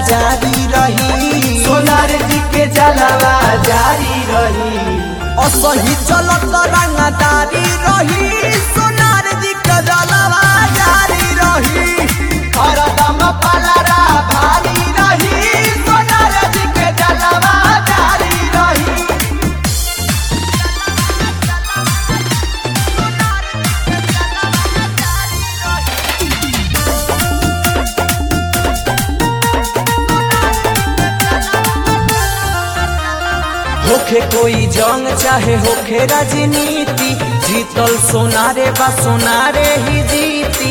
जारी रही सोनार जी के जलवा जारी रही असही चलत रंगदारी रही सोनार जी के जलवा जारी रही हरदम पलरा भारी रही सोनार जी के जलवा जारी रही होखे कोई जंग चाहे होखे राजनीति जीतल सोनारे बा सोनारे ही जीती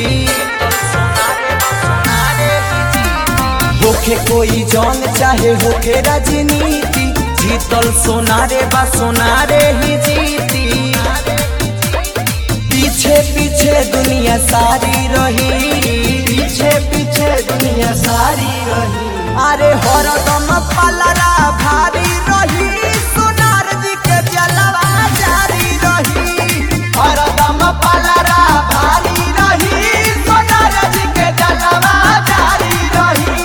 होखे कोई जंग चाहे होखे राजनीति जीतल सोनारे बा सोनारे ही जीती पीछे पीछे दुनिया सारी रही पीछे पीछे दुनिया सारी रही अरे हरदम पलरा भारी रही सोनार जी के जलवा जारी रही हरदम पलरा भारी रही सोनार जी के जलवा जारी रही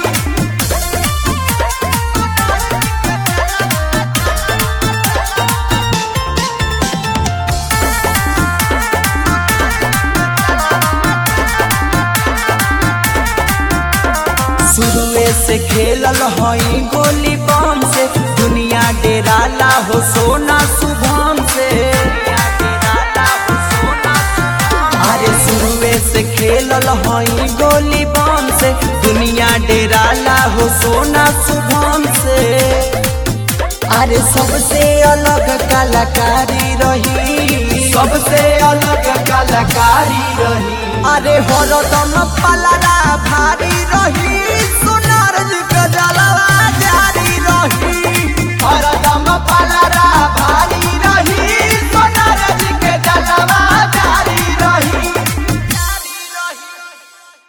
शुरुए से खेलल हई गोली बम से दुनिया डेराला हो सोना शुभम से अरे शुरुए से खेलल हई गोली बम से दुनिया डेराला हो सोना शुभम से अरे सबसे अलग कलाकारी रही सबसे अलग कलाकारी रही अरे हरदम पलरा भारी रही